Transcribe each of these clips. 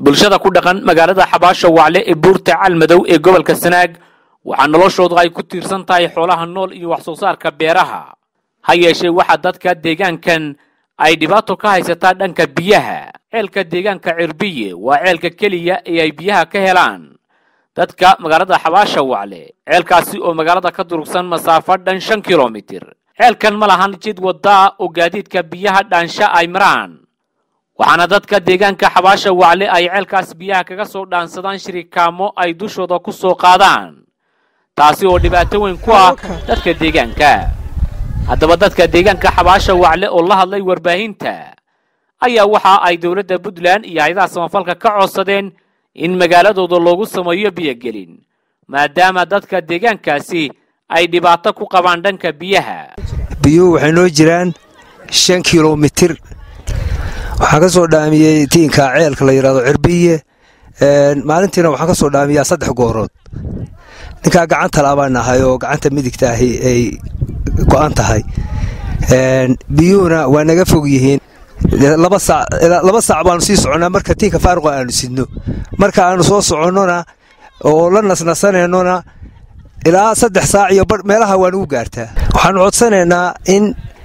bulshada ku dhaqan magaalada xabaasha wacle ee buurta calmadow ee gobolka sanaag waxaa noloshoodu ay ku tiirsan tahay xoolaha nool iyo wax soo saarka beeraha ha yeeshee waxaa dadka deegaankan ay dhibaato ka haysataa dhanka biyaha ceelka deegaanka cirbiye waa ceelka keliya ee ay biyaha ka helaan dadka magaalada xabaasha wacle ceelkaasi oo magaalada ka durugsan masaafo dhan shan kilomitir ceelkan ma lahan jid waddaa oo gaadiidka biyaha dhaansha ay maraan waxaana dadka deegaanka xabaasha wacle ay ceelkaas biyaha kaga soo dhaansadaan shirikaamo ay dushooda ku soo qaadaan taasi oo dhibaato weyn ku ah dadka deegaanka haddaba dadka deegaanka xabaasha wacle oo la hadlay warbaahinta ayaa waxa ay dowladda puntland iyo hay-adaha samafalka ka codsadeen in magaaladooda loogu sameeyo biyogelin maadaama dadka deegaankaasi ay dhibaato ku qabaan dhanka biyaha biyuhu waxay noo jiraan shan kilomitir waxaan ka soo dhaamiyey tiinka ceelka la yidhahdo cirbiye maalintiina waxaan ka soo dhaamiyaa saddex goorood ninkaa gacanta laabaan nahay oo gacanta midigta ahi ay go'an tahay biyuhuna waa naga fog yihiin laba saac baanu sii soconnaa marka tiinka faaruqa aanu sidno marka aanu soo soconnona oo la nasnasanaynona ilaa saddex saac iyo meelaha waa nugu gaartaa waxaanu codsanaynaa in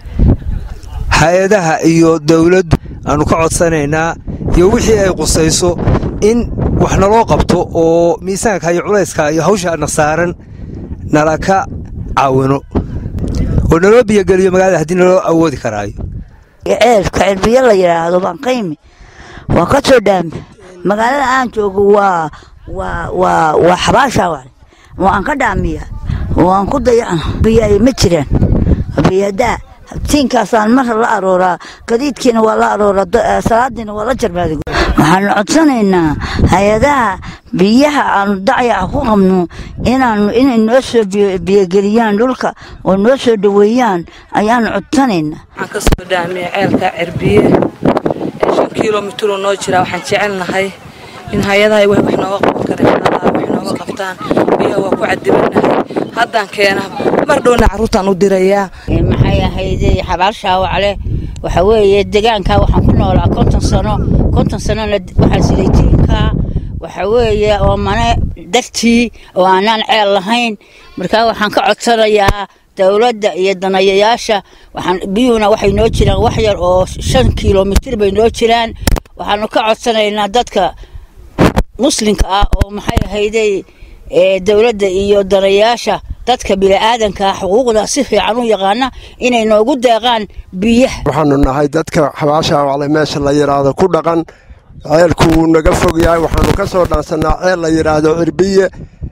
hay-adaha iyo dowladdu aanu ka codsanaynaa iyo wixii ay qusayso in wax naloo qabto oo miisaanka iyo culayska iyo hawshaana saaran nala ka caawino oo naloo biyogeliyo magaalada haddii naloo awoodi karaayo ceelka cirbiyo la yidhaahdo baan qaymi waa ka soo dhaami magaalada aan joogo waa waa waa waa xabaasha wale waan ka dhaamiya waan ku dayacna biyo ma jiraan biyadaa tiinkaasaan mar la arooraa gadiidkiina waa la arooraa salaadiina waa la jarmaaday waxaanu codsanaynaa hay-adaha biyaha aanu dacyaca ku qabno inaanu inay noo soo biyogeliyaan dhulka oo noo soo dhoweeyaan ayaanu codsanaynaa waxaan ka soo dhaamiya ceelka cirbiye shan kilomitiroo noo jiraa waxaan jecelnahay in hay-adaha wax nooga qaban karaan wax nooga qabtaan biyaha waa ku cadibanahay haddaan keena mar dhowna carruurtaan u dirayaa maxay ahayd xabaashaa wacle waxa weeye deegaanka waxaan ku noolaa konton sano konton sanona waxaan silay tiinkaa waxa weeye oo mane dartii oo aanaan ceel lahayn markaa waxaan ka codsanayaa dowladda iyo danayayaasha waxaan biyuhuna waxay noo jiraan wax yar oo shan kilomitir bay noo jiraan waxaanu ka codsanaynaa dadka muslimka ah oo maxay ahayday dowladda iyo danayaasha dadka bini'aadankaa xuquuqda si fiican u yaqaana inay noogu deeqaan biyaha waxaanu nahay dadka xabaasha wacle meesha la yidhaahdo ku dhaqan ceelku wuu naga fog yahay waxaanu ka soo dhaansannaa ceel la yidhaahdo cirbiye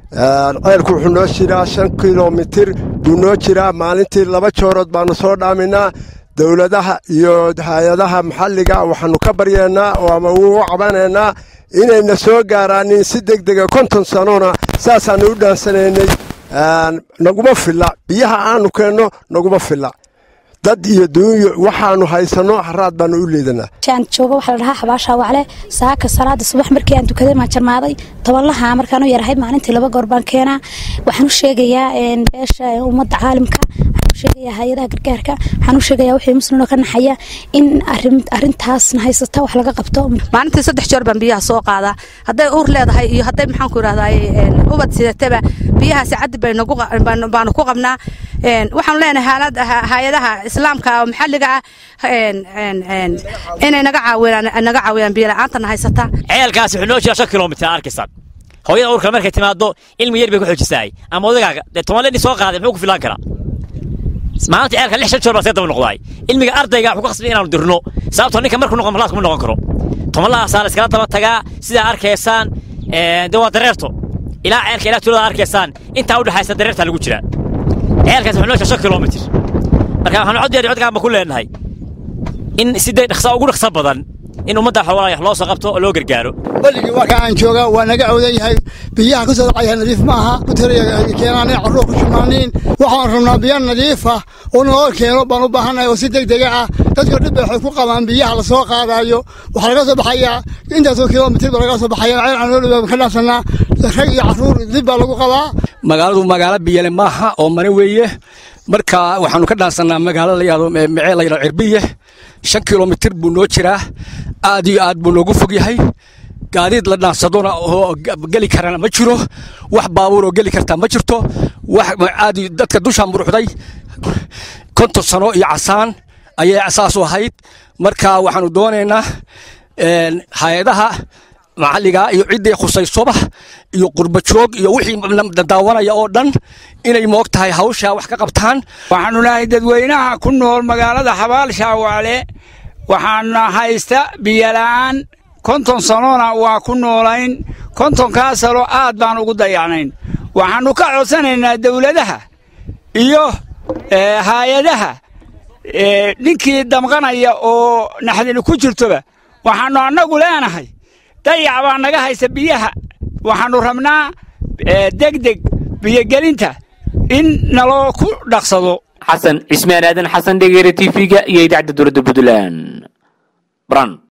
ceelku wuxuu noo jiraa shan kilomitir buu noo jiraa maalintii laba joorood baanu soo dhaaminaa dowladaha iyo hay-adaha maxalliga waxaanu ka baryeennaa oo ama uu cabanaynaa inayna soo gaaraanin si deg dega konton sanona saasaanu u dhaansanaynay naguma filla biyaha aanu keenno naguma filla dad iyo duunyo waxaanu haysanno haraad baanu u leedanaa aan joogo waxaa la dhahaa xabaasha wacle saaka salaada subax markii aan tukaday maan jarmaaday tobanlaha markaan u yarahay maalintii laba goor baan keenaa waxaan u sheegayaa beesha ummadda caalimka waxaan u sheegayaa hay-adaha gargaarka waxaan u sheegayaa wixii muslimoo ka naxaya in arrintaasna haysata wax laga qabto maalintii saddex jeer baan biyaha soo qaadaa hadday uur leedahay iyo hadday maxaan ku idhahdaa ubad sidataba biyahaasi caddi baanu ku qabnaa waxaanu leenahay hay-adaha islaamka oo maxalliga ah inay naga caawiyaan naga caawiyaan biyo la'aantana haysata ceelkaasi wuxuu noo jiraa shan kilomitir arkisan hooyada uurka markay timaado ilmi yar bay ku xoojisaay ama odagaaga dee toban ledni soo qaaday muxuu ku filaan karaa maalinta ceelka lix shan joor baa see daba noqdaay ilmiga ardayga wuxuu ka khasbay inaanu dirno sababtoo ninka markuu noqon malaas kuma noqon karo tobanlahaasaa la iskala daba tagaa sidaa arkaysaan dee waa dareerto ilaa ceelka ilaa tuulada arkaysaan intaa u dhexaysa dareertaa lagu jiraa ceelkaas wuxuu noo jiraa shan kilomitir marka waxaanu cod iyo codkaan ba ku leenahay in si dee dhaqsa ugu dhaqsa badan in ummadda xoolaha wax loo soo qabto oo loo gargaaro weligii warka aan jooga waa naga cawdan yahay biyaha ka soo dhacaya nadiif maaha keenaan carruur ku shumaaniin waxaan rabnaa biyo nadiif ah oo naloo keeno baan u baahannahay oo si deg dega ah dadka dhib waxay ku qabaan biyaha la soo qaadayo waxaa laga soo baxayaa intaasoo kilomitir baa laga soo baxaya ceel aan loo dhawaa ka dhaafsanaa rag iyo carruur dib baa lagu qabaa magaaladu magaalo biyale maaha oo mane weeye marka waxaanu ka dhaansanaa magaalo la yidhahdo mecee la yidhahdo cirbiye shan kilomitir buu noo jiraa aad iyo aad buu noogu fog yahay gaadiid la dhaansadona oo geli karana ma jiro wax baabuur oo geli kartaa ma jirto wax aad dadka dusha muruxday konton sano iyo casaan ayay asaas u ahayd marka waxaanu doonaynaa hay-adaha maxalliga iyo ciddii khusaysoba iyo qurbajoog iyo wixii daawanaya oo dhan inay moog tahay hawshaa wax ka qabtaan waxaanu nahay dadweynaha ku nool magaalada xabaal shaawaale waxaana haysta biyola'aan konton sanona waa ku noolayn kontonkaa sano aad baan ugu dayacnayn waxaannu ka codsanaynaa dawladaha iyo haayadaha ninkii damqanaya oo naxdini ku jirtoba waxaannu annagu leenahay dayac baa naga haysta biyaha waxaannu rabnaa degdeg biyogelinta in naloo ku dhaqsado xasan cismaan aadan xasan dhegeere t v-ga iyo idaacadda dowladda puntland bran